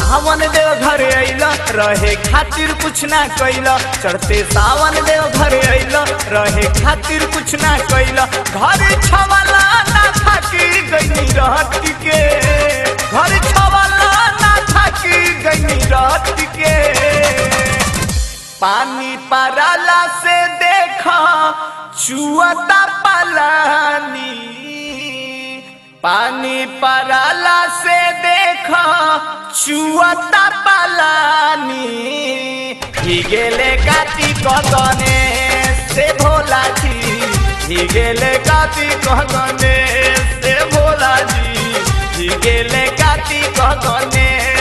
सावन देव घर अइल रहे खातिर कुछ ना कैल चढ़ते सावन देव घर अइल रहे खातिर कुछ ना कैल घर छवाला ना थाकी गई रहत के घर छवाला ना थाकी गई रहत के पानी पराला से देखा चुअता पलानी पानी पराला से देखा चुअता पलानी ही गेले काती कदने से भोला जी ही गेले काती कदने से भोला जी ही गेले काती कदने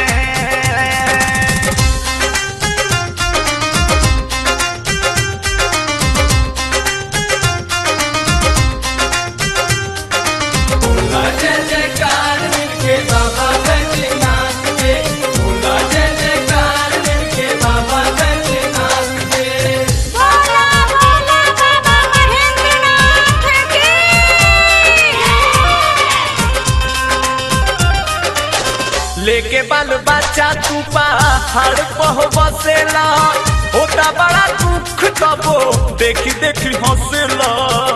जय जयकार मिलके बाबा बैजनाथ के बोला जय जयकार मिलके बाबा बैजनाथ के भोला भोला बाबा महेंद्रनाथ की लेके बाल बच्चा तू पहाड़ पह बसेला होता बड़ा दुख तबो देखी देखी हंसेला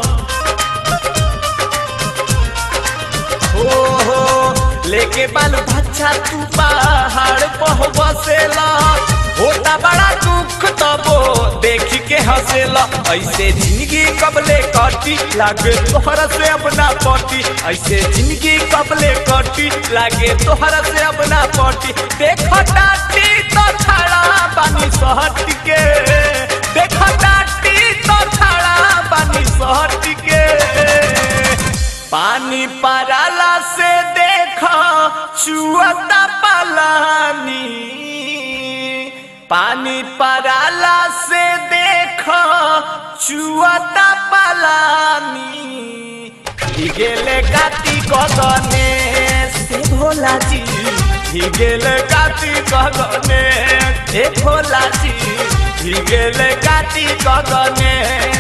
हो हो लेके बाल बच्चा तू पहाड़ पह बसेला होता बड़ा दुख तबो देखी के हंसेला ऐसे जिंदगी कबले कटी लागे तोहरा से अपना पटी ऐसे जिंदगी कबले कटी लागे तोहरा से अपना पटी देख टाटी तो छाड़ा पानी सहट के देख टाटी तो छाड़ा पानी सहट के पानी पराला से देखा चुअता पलानी पानी पराला से देखा चुअता पलानी ही गेले काती कदने से भोला जी ही गेले काती कदने ए भोला जी ही गेले काती कदने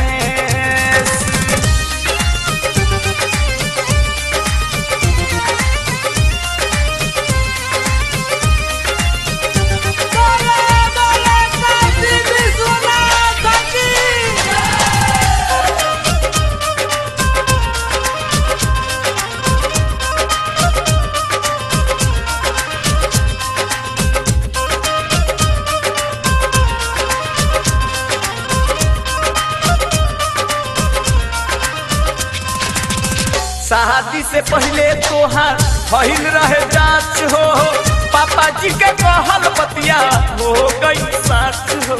बोले बोले काशी विश्वनाथ की शादी से पहले तोहार भइल रहे जांच हो पापा जी के कहल बतिया हो गई सच हो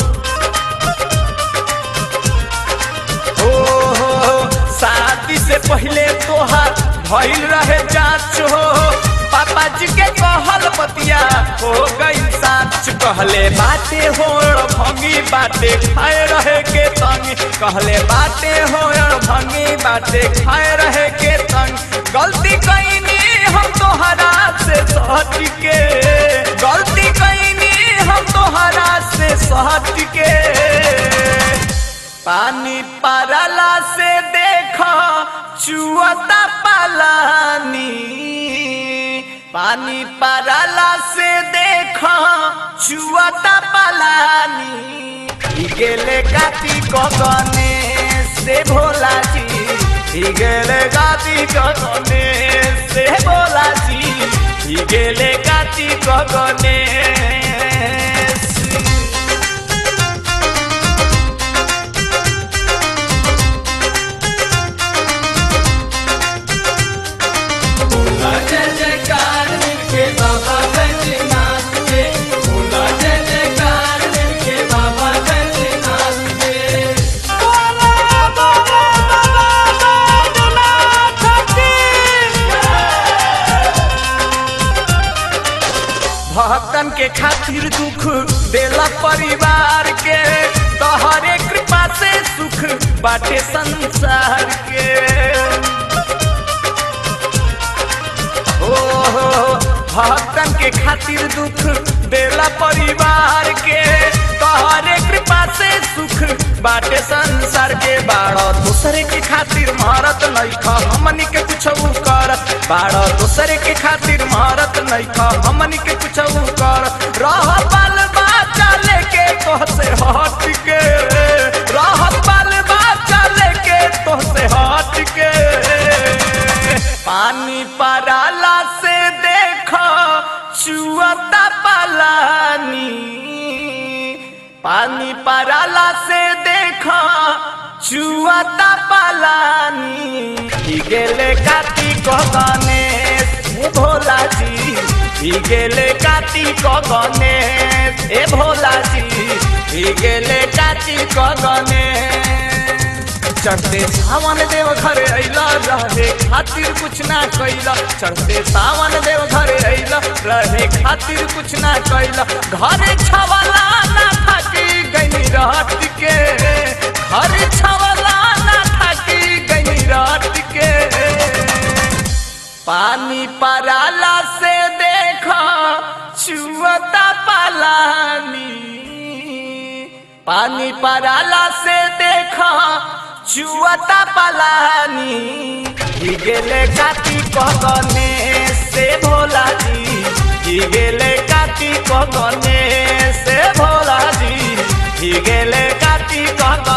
हो हो शादी से पहले तोहार भइल रहे जांच हो पापा जी के कहल बतिया हो गई सच कहले बाटे हो भंगी बाटे खाए रहे के तंग कहले बाटे हो भंगी बाटे खाए रहे के तंग गलती कईनी हम तोहरा से सहट के गलती कईनी हम तोहरा से सहट के पानी पराला से देखा चुअता पलानी पानी पराला से देखा चुअता पलानी ही गेले काती कगने से भोला जी ही गेले काती कगने से भोला जी ही गेले काती कगने बोला जय जयकार मिलके बाबा बैजनाथ के बोला जय जयकार मिलके बाबा बैजनाथ के बोले बोले बाबा बैजनाथ की भक्तन के खातिर दुख देला परिवार के तोहरे कृपा से सुख बाटे संसार के ओ हो भक्तन के खातिर दुख देला परिवार के तोहरे कृपा से सुख बाटे संसार के बाड़ दूसरे के खातिर मारत नहीं खा हमनी के कुछ करत बाड़ दूसरे के खातिर मारत नहीं खा हमनी के कुछ करत रह बाल बाचा लेके तोहसे हट के रह बाल बाचा लेके तोहसे हट के पानी पराला से देखो चुअता पलानी पानी पराला से देखो चुअता पलानी ही गेले कार्तिक गणेश हे भोला जी ही गेले कार्तिक गणेश ए भोला जी ही गेले कार्तिक गणेश चढ़ते सावन देव घरे अइला रहे खातिर कुछ ना कैला चढ़ते सावन देव घरे अइला रहे खातिर कुछ ना कैला घरे छवला ना थाकी गनी रात के घरे छवला ना थाकी गनी रात के पानी पराला से देखा चुअता पालानी पानी पराला से देखा चुअता पलानी ही गेले काती कगने से भोला जी ही गेले काती कगने से भोला जी ही गेले काती कगने